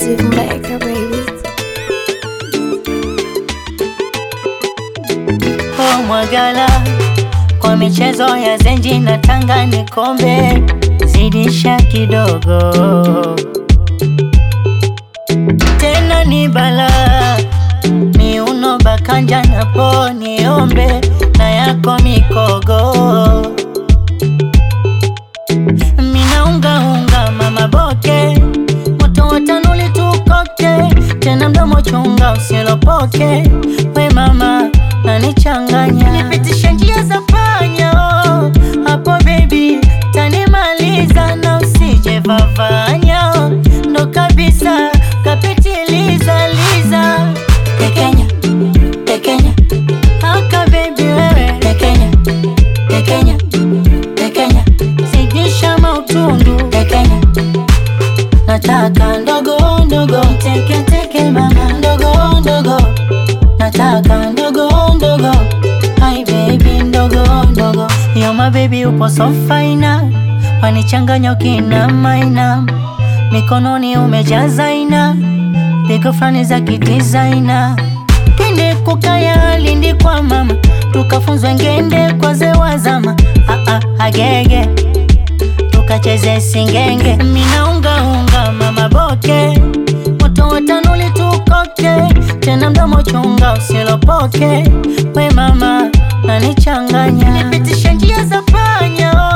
Steve Maker, baby. Oh Mwagala, kwa michezo ya zenji na tanga ni kombe, zidisha kidogo tena ni bala miuno bakanja napo niombe na yako mikogo minaungaunga mama boke moto watanuli tukoke tena mdomo chunga usilopoke we mama nanichanganya nipitishe njia za panya oh. hapo baby tanimaliza na usije vavanya oh. ndo kabisa kapitiliza liza tekenya tekenya haka baby wewe tekenya tekenya tekenya zidisha mautundu tekenya nataka ndogo ndogo teke teke mama ndogo ndogo nataka ndogo ndogo hi baby ndogo ndogo yo my baby upo so faina wanichanganya ukina maina mikononi umejaza ina pigo fulani za kidizaina kende kukaya lindi kwa mama tukafunzwa ngende kwa zewa zama ah, ah, agege tukacheze singenge minaungaunga mama boke moto watanuli tukoke tena mdomo chunga usilopoke we mama nanichanganya nipitishe njia za panya